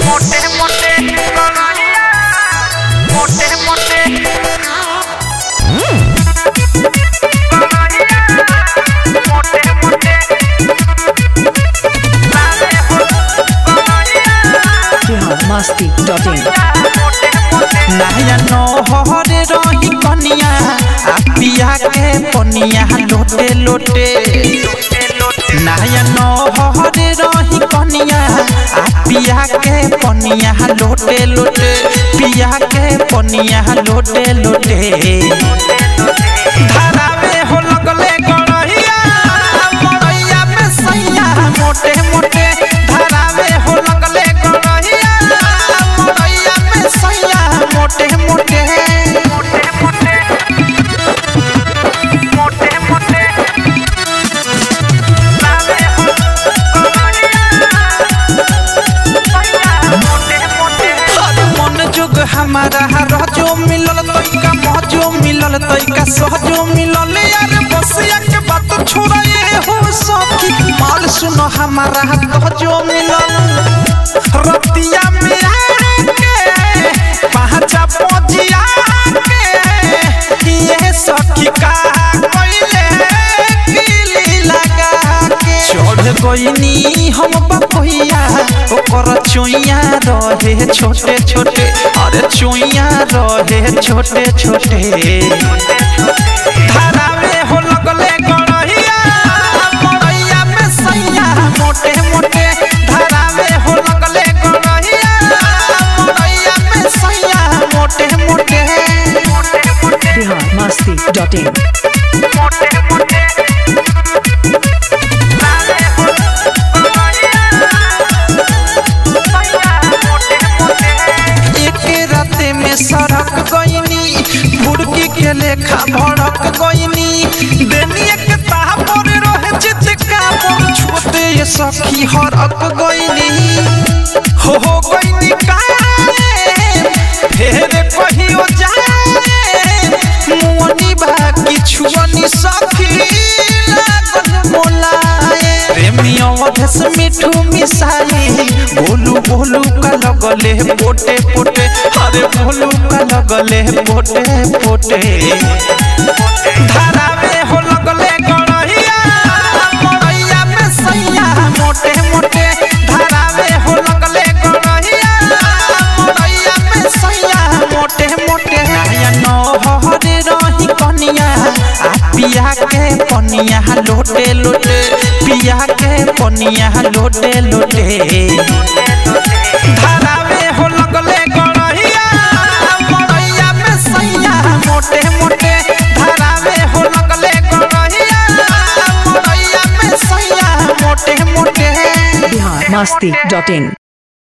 मोटे मोटे मोटे मोटे मोटे मोटे biharmasti.in नया नहरे रही कनिया आ पिया के पनिया लोटे लोटे नया नहरे रही कनिया आ पिया के पनिया लोटे लोटे पिया के पनिया लोटे लोटे धारा में हो लगले गड़हिया मड़ैया में सैया मोटे मोटे धारा में हो लगले गड़हिया मड़ैया में सैया मोटे मोटे मोटे मोटे मोटे मोटे हर मन जुग हमारा रजो मिलल तैका मजो मिलल तैका सहजो मिलल यार बसिया के बात छोड़े हो सखी माल सुनो हमारा तहजो मिलल रतिया में आके पहचा पजिया के ये सखी का कइले किली लगा के चढ़ गइनी हम बपहिया ओकर चुइया रहे छोटे छोटे अरे चुइया रहे छोटे छोटे धारा में हो लगले गड़हिया मड़ैया में सैया मोटे मोटे धारा में हो लगले गड़हिया मड़ैया में सैया मोटे मोटे biharmasti.in मोटे मोटे एक राते में सड़क गईनी बुड़की के लेखा भड़क गईनी देनी एक तापर रहे चितका पर छोटे ये सखी हरक गईनी हो हो गईनी काहे फेर कहियो जाए मुअनी बाकी छुअनी सखी लागल मोलाए प्रेमी अवधस मिठू मिसाई बोलू बोलू का लगले पोटे पोटे अरे बोलू का लगले पोटे पोटे धारा में हो लगले गड़हिया मड़ैया में सैया मोटे मोटे धारा में हो लगले गड़हिया मड़ैया में सैया मोटे मोटे नया नहरे रही कनिया आ पिया के पनिया लोटे लोटे पिया के पनिया लोटे लोटे धारा में हो लगले गड़हिया मड़ैया में सैया मोटे मोटे धारा में हो लगले गड़हिया मड़ैया में सैया मोटे मोटे biharmasti.in